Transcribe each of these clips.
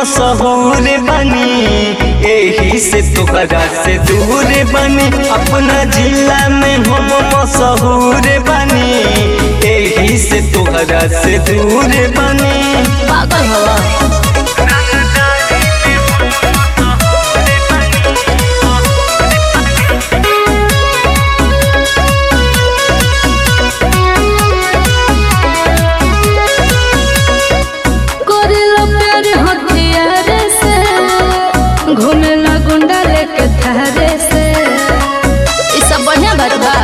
मशहूर बनी एही से तोहरा से दूर बनी अपना जिला में हम मशहूर बनी एही से तोहरा से दूर बनी पागल हवा करेला प्यार हथियार से घूमेला गुंडा लेके थारे से ई सब बढ़िया बात बा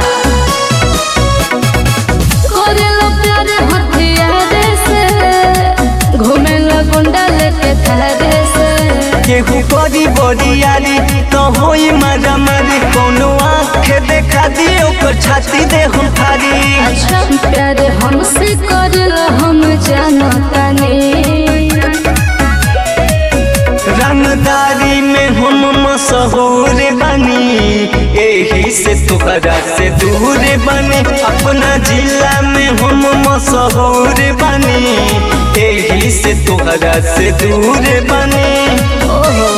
करेला प्यार हथियार से घूमेला गुंडा लेके थारे से केहू करी बरियारी तो होई मारा मारी कोनो आँख देखा दी ओकर छाती दे हम थारी अच्छा प्यार हमसे करेला हम जानतानी रंगदारी में हम मशहूर बनी एही से तोहरा से दूर बनी अपना जिला में हम मशहूर बनी एही से तोहरा से दूर बनी ओहो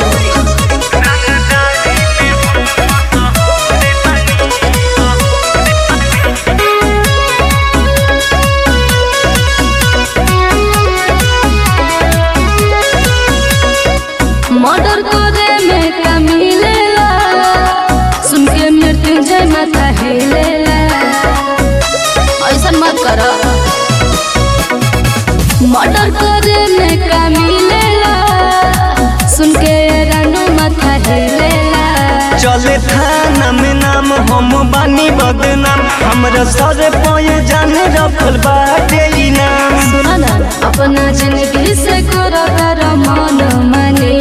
मर्डर करे में का मिलेला सुन के मृत्युंजय माता हिलेला ऐसा मत कर मर्डर करे में का मिलेला सुन के रानू माथा हिलेला चले थाना में नाम हम बानी बदनाम हमरा सर पय जान रखल बाटे ई नाम सुना ना अपना जिंदगी से करो कर मन मानी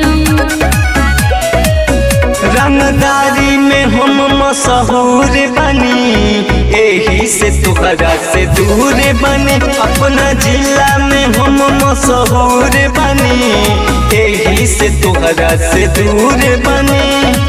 रंगदारी में हम मशहूर बनी एही से तोहरा से दूर बनी अपना जिला में हम मशहूर बनी एही से तोहरा से दूर बनी